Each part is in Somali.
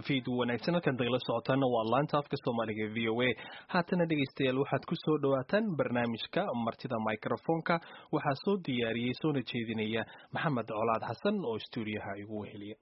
fiid wanaagsan halkan dagala socotaana waa laanta afka soomaaliga v o a haatana dhegaystayaal waxaad ku soo dhawaataan barnaamijka martida microfonka waxaa soo diyaariyey soona jeedinaya maxamed colaad xasan oo stuudiyaha igu weheliya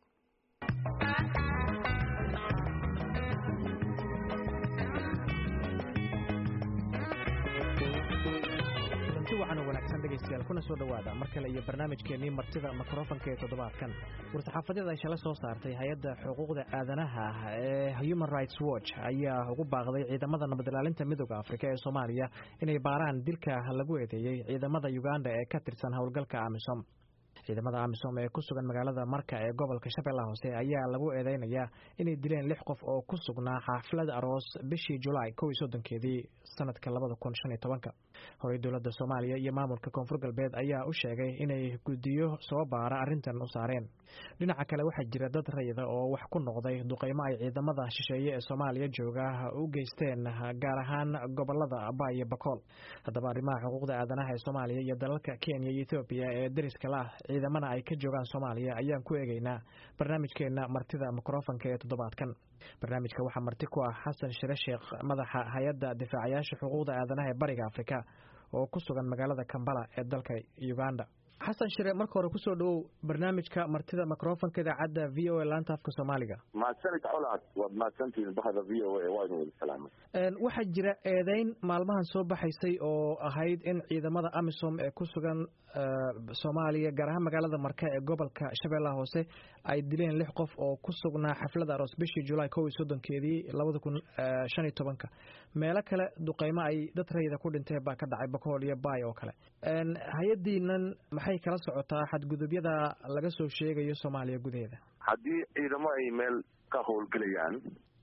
wanaagsan dhegaystayaal kuna soo dhowaada mar kale iyo barnaamijkeenii martida mikrofonka ee toddobaadkan war-saxaafadyada ay shala soo saartay hay-adda xuquuqda aadanaha ee human rights watch ayaa ugu baaqday ciidamada nabadilaalinta midooda afrika ee soomaaliya inay baaraan dilka lagu eedeeyey ciidamada uganda ee ka tirsan howlgalka amisom ciidamada amisom ee ku sugan magaalada marka ee gobolka shabeellaha hoose ayaa lagu eedeynayaa inay dileen lix qof oo ku sugnaa xaaflad aroos bishii julaay kow iyo soddonkeedii sanadka labada kun shan iyo tobanka horey dowladda soomaaliya iyo maamulka koonfur galbeed ayaa u sheegay inay guddiyo soo baara arrintan u saareen dhinaca kale waxaa jira dad rayida oo wax ku noqday duqeymo ay ciidamada shisheeye ee soomaaliya jooga u geysteen gaar ahaan gobolada aba iyo bakool haddaba arrimaha xuquuqda aadanaha ee soomaaliya iyo dalalka kenya iyo ethoobiya ee deriska la ah ciidamana ay ka joogaan soomaaliya ayaan ku eegeynaa barnaamijkeena martida mikrofonka ee toddobaadkan barnaamijka waxaa marti ku ah xasan shire sheekh madaxa hay-adda difaacayaasha xuquuqda aadanaha ee bariga afrika oo ku sugan magaalada kambala ee dalka uganda xasan shire marka hore kusoo dhawow barnaamijka martida microfonka idaacadda v o a laanta afka soomaaliga mahadsanid colaad waad mahadsantihiin bahda v o a waa idin wada salaamay waxaa jira eedeyn maalmahan soo baxaysay oo ahayd in ciidamada amisom ee ku sugan soomaaliya gaar ahaan magaalada marka ee gobolka shabeellaha hoose ay dileen lix qof oo ku sugnaa xaflada aroos bishii julaay kow iyo soddonkeedii labada kun shan iyo tobanka meelo kale duqeymo ay dad rayida ku dhinteen baa ka dhacay bakool iyo baay oo kale hay-addiinan maxay kala socotaa xadgudubyada laga soo sheegayo soomaaliya gudaheeda haddii ciidamo ay meel ka howlgelayaan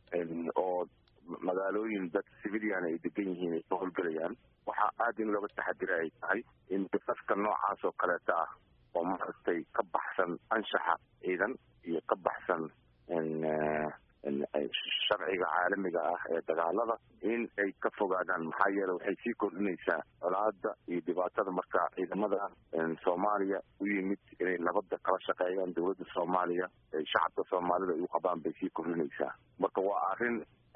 oo magaalooyin dad civilian ay degan yihiin ay ka howlgelayaan waxaa aada in looga taxadira ay tahay in dafafka noocaas oo kaleeta ah oo maaragtay ka baxsan anshaxa ciidan iyo ka baxsan sharciga caalamiga ah ee dagaalada in ay ka fogaadaan maxaa yeele waxay sii kordhinaysaa colaada iyo dhibaatada marka ciidamada soomaaliya u yimid inay nabadda kala shaqeeyaan dowladda soomaaliya shacabka soomaalida ay u qabaan bay sii kordhinaysaa marka waa arrin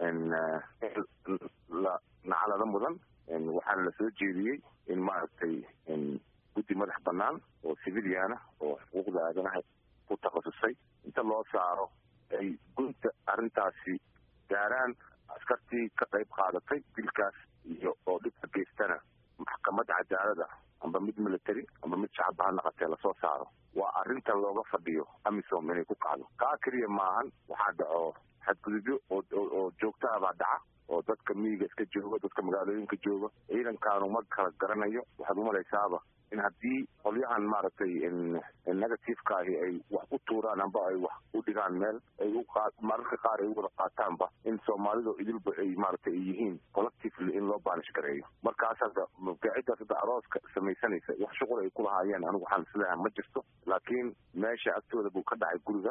la nacalada mudan waxaana la soo jeediyey in maaragtay guddi madax banaan oo civiliana oo xuquuqda aadanaha ku takhasusay inta loo saaro ay gunta arrintaasi gaaraan askartii ka qayb qaadatay dilkaas iyo oo dhibka geystana maxkamad cadaalada amba mid military amba mid shacabba ha naqatee lasoo saaro waa arrinta looga fadhiyo amisom inay ku kacdo kaa keliya maahan waxaa dhaco xadgudubyo oo joogtaha baa dhaca oo dadka miyiga iska jooga dadka magaalooyinka jooga ciidankaanu ma kala garanayo waxaad umalaysaaba in haddii qolyahan maaragtay negativeka ahi ay wax u tuuraan amba ay wax u dhigaan meel ay mararka qaar ay u wada qaataanba in soomaalidu idilba ay maaragtay ay yihiin collectively in loo baanish gareeyo markaas hadda mabdaaciddaas hadda arooska samaysanaysa wax shuqul ay ku lahaayeen anigu waxaan isleeyahay ma jirto laakiin meesha agtooda buu ka dhacay guriga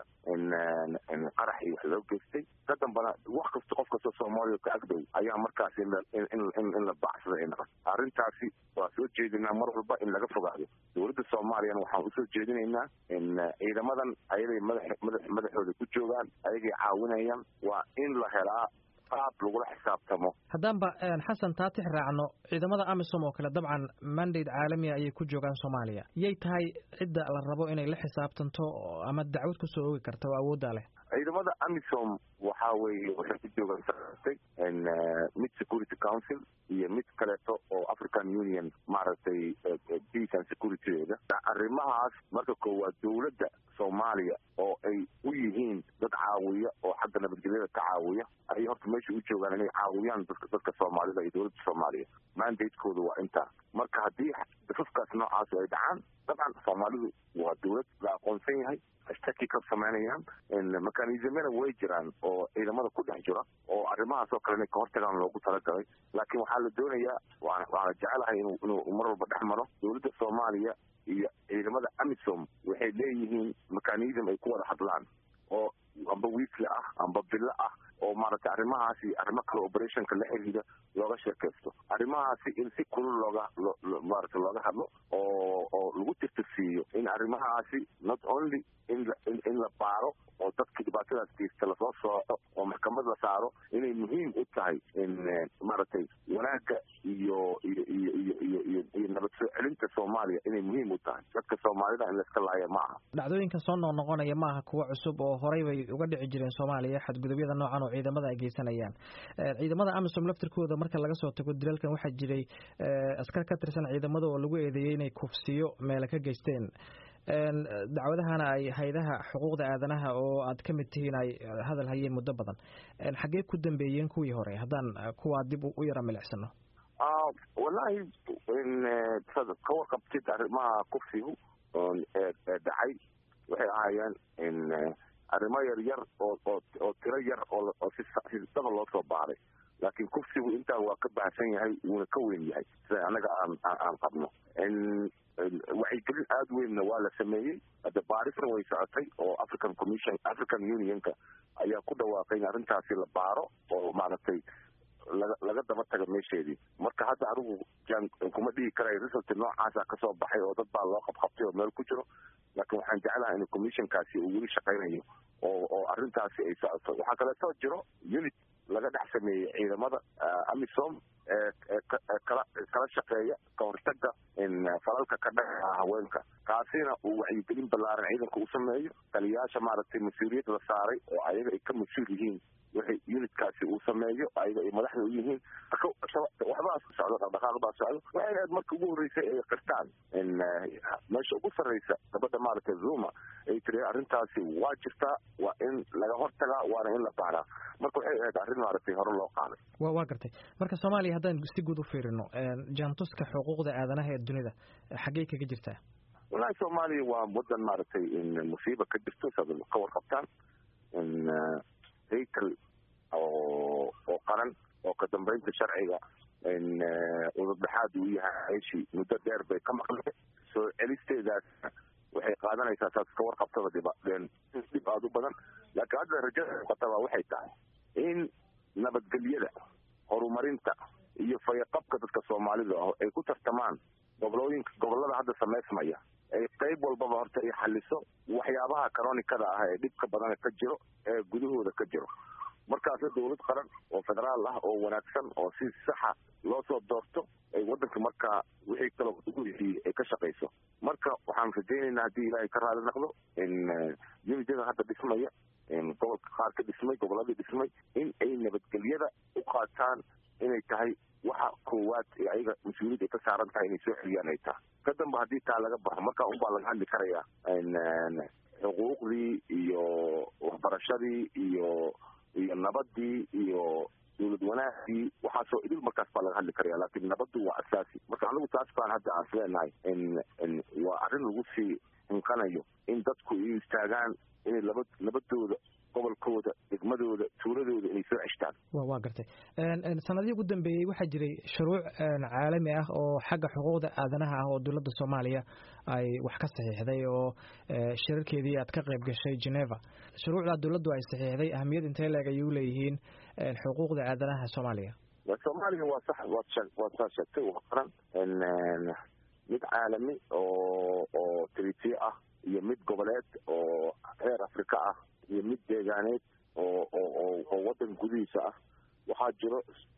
qarax iyo wax loo geystay ka dambana wax kasta qof kasta soomaaliya ka agdhow ayaa markaas in la baacsada ay naqato arrintaasi waa soo jeedinaa mar walba in laga fogaado dowladda soomaaliyana waxaan usoo jeedinaynaa ciidamadan ayaday madaxooda ku joogaan ayagay caawinayaan waa in la helaa qaab lagula xisaabtamo haddaanba xasan taatix raacno ciidamada amisom oo kale dabcan mandate caalamiga ayay ku joogaan soomaaliya yay tahay cidda la rabo inay la xisaabtanto ama dacwad kusoo oogi karta oo awooddaa leh ciidamada amisom waxa weeye waxay ku joogaan saatay mid security council iyo mid kaleeto oo african union maaragtay peace and securitydeeda arrimahaas marka koowaad dowladda soomaaliya oo ay u yihiin dad caawiya oo xagga nabadgelyada ka caawiya ayay horta meesha u joogaan inay caawiyaan dadka dadka soomaalida iyo dowladda soomaaliya mandatekooda waa intaa marka haddii dafafkaas noocaas ay dhacaan dabcan soomaalidu waa dowlad la aqoonsan yahay ashtaki ka samaynayaan mekanismyana way jiraan oo ciidamada ku dhex jira oo arrimahaas oo kale inay ka hortagaan loogu talagalay laakiin waxaa la doonayaa waana jecelahay inuu inuu mar walba dhex maro dowladda soomaaliya iyo ciidamada amisom waxay leeyihiin mechanism ay ku wada hadlaan oo amba weekly ah amba bilo ah oo maaragtay arrimahaasi arrimo kale operationka la xiriira looga sheekaysto arrimahaasi in si kulul looga maaragtay looga hadlo oo oo lagu tirtirsiiyo in arrimahaasi not only in in la baaro oo dadkii dhibaatadaas geysta lasoo sooco oo maxkamad la saaro inay muhiim u tahay maaragtay wanaagga iyo iyo iyo iyo iyo iyo iyo nabad soo celinta soomaaliya inay muhiim u tahay dadka soomaalida in laiska laaya ma aha dhacdooyinkan soo noqnoqonaya ma aha kuwo cusub oo horey bay uga dhici jireen soomaaliya xadgudubyada noocan oo ciidamada ay geysanayaan ciidamada amisom laftirkooda marka laga soo tago dilalkan waxaa jiray askar ka tirsan ciidamada oo lagu eedeeyey inay kufsiyo meela ka geysteen dacwadahana ay haydaha xuquuqda aadanaha oo aad ka mid tihiin ay hadal hayeen muddo badan xaggee ku dambeeyeen kuwii hore haddaan kuwaa dib u yara milicsano wallahi ka warqabtid arrimaha kufsigu dhacay waxay ahaayeen arrimo yar yar oo oo tiro yar oo si daba loo soo baaray laakiin kufsigu intaa waa ka baahsan yahay wuuna ka weyn yahay sida annaga aan aan qabno wacyigelin aada weynna waa la sameeyey hadda baarisna way socotay oo african commission african unionka ayaa ku dhawaaqay in arrintaasi la baaro oo maaragtay laga laga daba taga meesheedii marka hadda anigu jan kuma dhigi karay result noocaasa kasoo baxay oo dad baa loo qabqabtay oo meel ku jiro laakiin waxaan jeclahay in commissionkaasi uu weli shaqaynayo oo oo arrintaasi ay socoto waxaa kaleetoo jiro unit laga dhex sameeyey ciidamada amisom ee kala kala shaqeeya ka hortaga falalka ka dhaca haweenka kaasina uu wacyigelin ballaaran ciidanka u sameeyo taliyayaasha maaragtay mas-uuliyad la saaray oo ayaga ay ka mas-uul yihiin wixii unitkaasi uu sameeyo ayaga ay madaxda u yihiin waxbaa socdo dhaqdhaqaaq baa socdo waxay ahayd marka ugu horreysay ay qirtaan meesha ugu sarreysa gabadha maaragtay zuma ay tiri arrintaasi waa jirtaa waa in laga hortagaa waana in la baaraa marka waxay ahayd arrin maaragtay hore loo qaaday wa waa gartay marka soomaaliya haddaan si guud u fiirino jaantuska xuquuqda aadanaha ee dunida xaggey kaga jirtaa wallahi soomaaliya waa wadan maaragtay musiiba ka jirto saad ka warqabtaan haykel oo oo qaran oo ka dambeynta sharciga udurdhexaad uu yahay meeshii muddo dheer bay ka maqnay soo celisteedaas waxay qaadanaysaa saas ka warqabtada dhib dhib aada u badan laakiin hadda rajada muuqataba waxay tahay in nabadgelyada horumarinta iyo fayaqabka dadka soomaalida ah ay ku tartamaan gobolooyinka gobolada hadda samaysmaya ay qayb walbaba horta ay xaliso waxyaabaha karonikada ah ee dhibka badan ka jiro ee gudahooda ka jiro markaasna dawlad qaran oo federaal ah oo wanaagsan oo si saxa loo soo doorto ay wadanka markaa wixii kaloo uguhii ay ka shaqayso marka waxaan rajaynaynaa haddii ilaahay ka raali noqdo in unitada hadda dhismaya gobolka qaar ka dhismay goboladii dhismay in ay nabadgelyada u qaataan inay tahay waxa koowaad ee ayaga mas-uuliyad ay ka saaran tahay inay soo celiyaan ay tahay ka damba haddii taa laga baxo markaa unbaa laga hadli karayaa xuquuqdii iyo waxbarashadii iyo iyo nabadii iyo dawlad wanaagii waxaasoo idil markaas baa laga hadli karaya laakiin nabaddu waa asaasi marka anigu taas baan hadda aan isleenahay waa arrin lagu sii hinqanayo in dadku ay istaagaan inay laba nabadooda gobolkooda degmadooda tuuladooda inay soo ceshtaan wa waa gartay sanadihii ugu dambeeyey waxaa jiray shuruuc caalami ah oo xagga xuquuqda aadanaha ah oo dowladda soomaaliya ay wax ka saxiixday oo shirarkeedii aad ka qayb gashay geneva shuruucdaa dowladdu ay saxiixday ahamiyad intee leeg ayay u leeyihiin xuquuqda aadanaha soomaaliya soomaaliya waa sax waad waad saa sheegtay waa qaran mid caalami oo oo tritiye ah iyo mid goboleed oo reer afrika ah iyo mid deegaaneed oo oo oo waddan gudihiisa ah waxaa jiro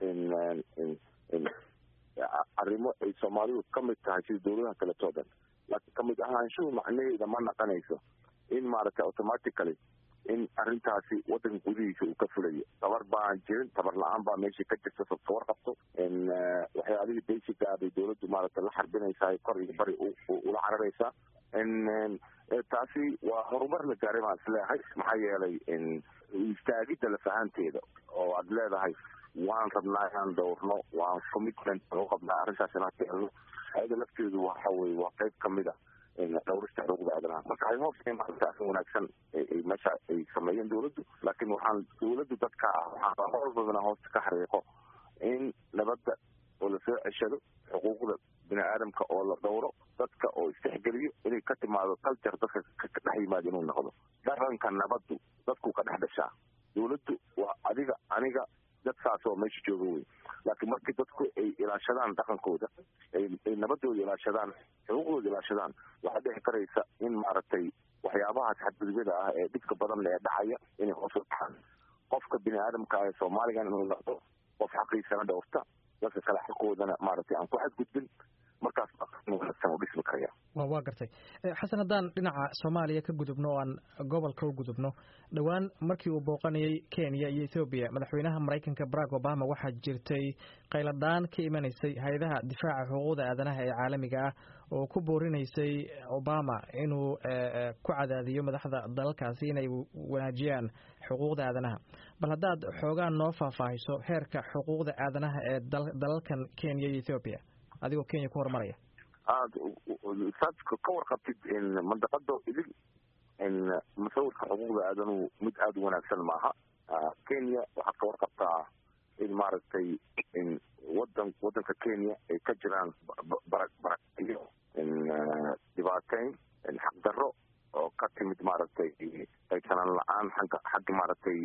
arrimo ay soomaalidu ka mid tahay sida dawladaha kaleto dhan laakiin kamid ahaanshuhu macnaheeda ma naqanayso in maaragtay automatically in arrintaasi waddanka gudihiisa uu ka fulayo tabar baan jirin tabar la-aan baa meeshii ka jirta sad ka warqabto waxyaalihii basiga bay dawladdu maaragtay la xarbinaysaa kor iyo bari ula cararaysaa taasi waa horumar la gaaray baan isleehay maxaa yeelay istaagidda lafahanteeda oo aad leedahay waan rabnaa inaan dhowrno waan commitment u qabnaa arrintaas inaan keelno ayada lafteedu waxa weye waa qayb kamid a dhowrista xuquuqda aadanaha marka ay hoos maarata arrin wanaagsan meesha ay sameeyeen dawladdu laakiin waxaan dawladdu dadka waxaan horbalbana hoosta ka xariiqo in nabadda oo lasoo ceshado xuquuqda bini aadamka oo la dhowro dadka oo istixgeliyo inay ka timaado culture dadka ka dhex yimaado inuu noqdo dhaqanka nabaddu dadku ka dhex dhashaa dawladdu waa adiga aniga dadkaas oo meesha jooga wey laakiin markii dadku ay ilaashadaan dhaqankooda ay nabadooda ilaashadaan xuquuqdooda ilaashadaan waxaa dhici karaysa in maaragtay waxyaabahaas xadgudubyada ah ee dhibka badan ee dhacaya inay hoos u dhacaan qofka bini aadamka ee soomaaligan inuu noqdo qof xaqiisana dhowrta dadka kale xaqoodana maaragtay aan ku xadgudbin markaas wanaagsan u dhismi karaya waa gartay xasan haddaan dhinaca soomaaliya ka gudubno oo aan gobolka u gudubno dhowaan markii uu booqanayay kenya iyo ethoobiya madaxweynaha maraykanka barack obama waxaa jirtay qayladhaan ka imanaysay hay-adaha difaaca xuquuqda aadanaha ee caalamiga ah oo ku boorinaysay obama inuu ku cadaadiyo madaxda dalalkaasi inay wanaajiyaan xuquuqda aadanaha bal haddaad xoogaan noo faahfaahiso heerka xuquuqda aadanaha ee dalalkan kenya iyo ethoobiya adigoo kenya ku horumaraya aad saad ka warqabtid mandaqada idil musawirka xuquuqda aadanuhu mid aada u wanaagsan maaha kenya waxaad ka warqabtaa in maaragtay wadan wadanka kenya ay ka jiraan bara barayo dhibaateyn xaqdarro oo ka timid maaragtay qaysanaan la-aan xagga xagga maaragtay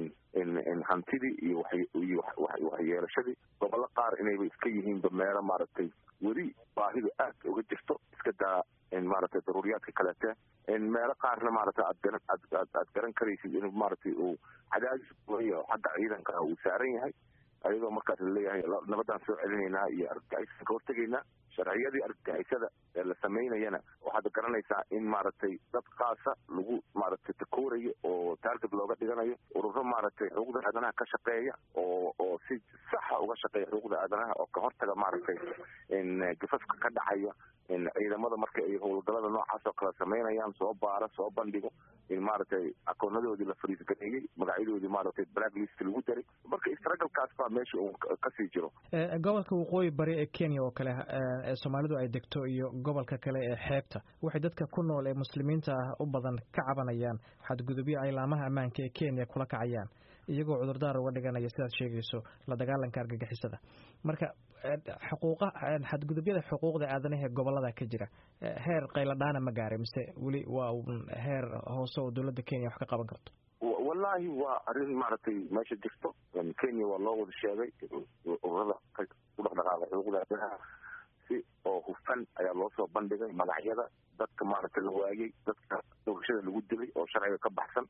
hantidii iyo iyo waxyeelashadii gobollo qaar inayba iska yihiinba meelo maaragtay weli baahida aad uga jirto iska daa maaragtay daruuriyaadka kaleete meelo qaarna maaragtay aad garan aad aad garan karaysid in maaragtay uu cadaadis weyo xagga ciidanka uu saaran yahay ayadoo markaas laleeyahay nabadaan soo celinaynaa iyo argagixisaan ka hortegaynaa sharciyadii argagixisada ee la samaynayana waxaad garanaysaa in maaragtay dad kaasa lagu maaragtay takoorayo oo taarget looga dhiganayo ururo maaragtay xuquuqda aadanaha ka shaqeeya oo oo si saxa uga shaqeeya xuquuqda aadanaha oo ka hortaga maaragtay gafafka ka dhacaya ciidamada marka ay howlgalada noocaas oo kale samaynayaan soo baara soo bandhigo in maaragtay akoonadoodii la fariisgareeyey magacyadoodii maaragtay blacklist lagu daray marka istragalkaas baa meesha uu kasii jiro gobolka waqooyi bari ee kenya oo kale ee soomaalidu ay degto iyo gobolka kale ee xeebta waxay dadka ku nool ee muslimiinta ah u badan ka cabanayaan xadgudubyo ay laamaha ammaanka ee kenya kula kacayaan iyagoo cudurdaar uga dhiganaya sidaad sheegayso la dagaalanka argagixisada marka xuquuqa xadgudubyada xuquuqda aadanaha ee gobolada ka jira heer qayladhaana ma gaaray mise weli waa heer hoose oo dowladda kenya wax ka qaban karto wallaahi waa arrin maaragtay meesha jirto kenya waa loo wada sheegay ururada u dhaqdhaqaaqa xuquuqda aadanaha si oo hufan ayaa loo soo bandhigay magacyada dadka maaragtay la waayey dadka doorashada lagu dilay oo sharciga ka baxsan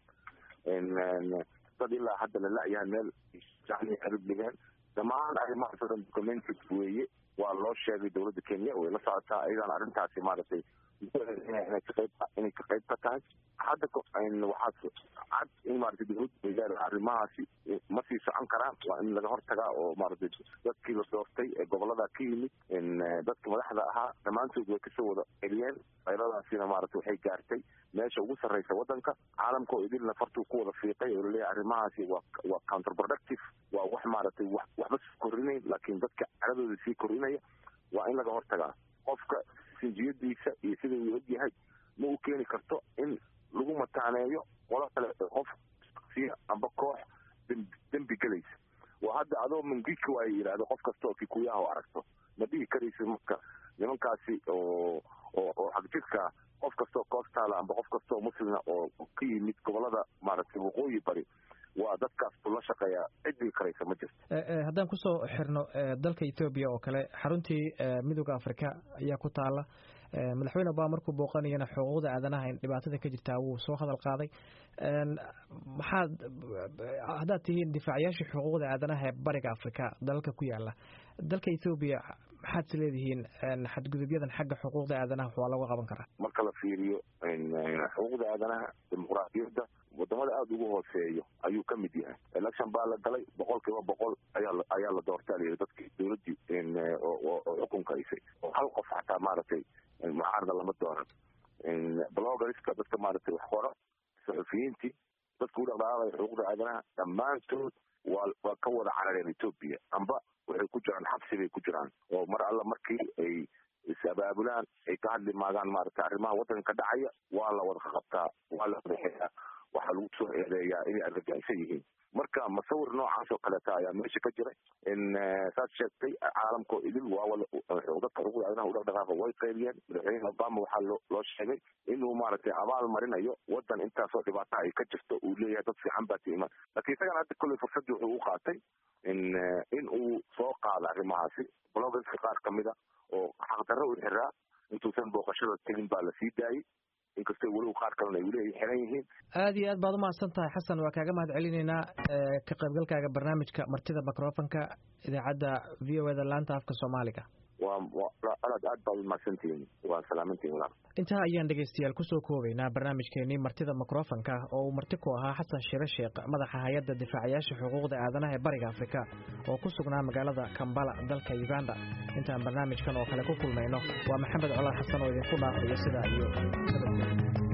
dad ilaa hadda la la-yahay meel arib dhigeen dhammaan arrimahaas o dhan documented weeye waa loo sheegay dowladda kenya way la socotaa ayadaan arrintaasi maaragtay inay kaqeyb inay ka qayb ka tahay hadda waxaad cad in maaragtay dowladda waygaar arrimahaasi ma sii socon karaan waa in laga hortagaa oo maaragtay dadkii la doortay ee gobolada ka yimid dadka madaxda ahaa dhammaantood way kasoo wada celiyeen qayladaasina maaragtay waxay gaartay meesha ugu sarreysa waddanka caalamka oo idilna fartuu ku wada fiiqay oo laleeyahay arrimahaasi waa waa counterproductive waa wax maaragtay wax waxba sii korinayn laakiin dadka caladooda sii korinaya waa in laga hortagaa qofka sinjiyadiisa iyo sida uu og yahay ma u keeni karto in lagu mataaneeyo qolo kale qof siya amba koox dembi gelaysa waa hadda adoo mangiki waa yidhahdo qof kasta oo kikuyaha oo aragto ma dhihi karaysa marka nimankaasi oo oo oo xagjirka qof kasta oo koostaala amba qof kasta oo muslima oo ka yimid gobolada maaragtay waqooyi bari waa dadkaas bula shaqeeya cidii karaysa ma jirto haddaan kusoo xirno dalka ethoobiya oo kale xaruntii midooda africa ayaa ku taala madaxweyne obama markuu booqanayana xuquuqda aadanaha in dhibaatada ka jirtaa wuu soo hadal qaaday maxaad haddaad tihiin difaacayaashii xuquuqda aadanaha ee bariga africa dalalka ku yaala dalka ethoobiya maxaad is leedihiin xadgudubyadan xagga xuquuqda aadanaha waa laga qaban karaa marka la fiiriyo xuquuqda aadanaha dimuqraadiyadda wadamada aada ugu hooseeyo ayuu ka mid yahay election baa la galay boqol kiiba boqol ayaa ayaa la doortaa layidhi dadkii dowladdii oo xukunka haysay oo hal qof xataa maaragtay mucaarada lama dooran bloggerska dadka maaragtay wax qora saxufiyiintii dadka u dhaqdhaqaaqaya xuquuqda aadanaha dhammaantood waa waa ka wada carareen etoobiya amba waxay ku jiraan xabsi bay ku jiraan oo mar alla markii ay is-abaabulaan ay ka hadli maagaan maaragtay arrimaha waddanka ka dhacaya waa la wada qabtaa waa la wadaxeeyaa waxaa lagu soo eedeeyaa inay argagixsan yihiin marka masawir noocaas oo kaleeta ayaa meesha ka jira saad sheegtay caalamkao idil waa dadka xuquuqda aadanaha udhaqdhaqaaqa way qaybiyeen madaxweyne obama waxaa loo loo sheegay inuu maaragtay abaal marinayo waddan intaasoo dhibaata ay ka jirto uu leeyahay dad fiican baa tiimaan laakiin isagana hadda kolley fursaddii wuxuu u qaatay in uu soo qaado arrimahaasi bloggerska qaar kamida oo xaqdarro u xiraa intuusan booqashada tegin baa lasii daayey inkastoo furtay weliba qaar kalena ay weli ay xiran yihiin aada iyo aad baad umahadsan tahay xasan waa kaaga mahad celinaynaa ka qaybgalkaaga barnaamijka martida microfonka idaacadda v o eda laanta afka soomaaliga waa aad aad baad umahadsantihiin waa salaamantihin walaal intaa ayaan dhegaystayaal kusoo koobaynaa barnaamijkeenii martida microfonka oo uu marti ku ahaa xasan shire sheekh madaxa hay-adda difaacayaasha xuquuqda aadanaha ee bariga afrika oo ku sugnaa magaalada kambala dalka uganda intaan barnaamijkan oo kale ku kulmayno waa maxamed colaad xasan oo idinku dhaafayo sidaa iyo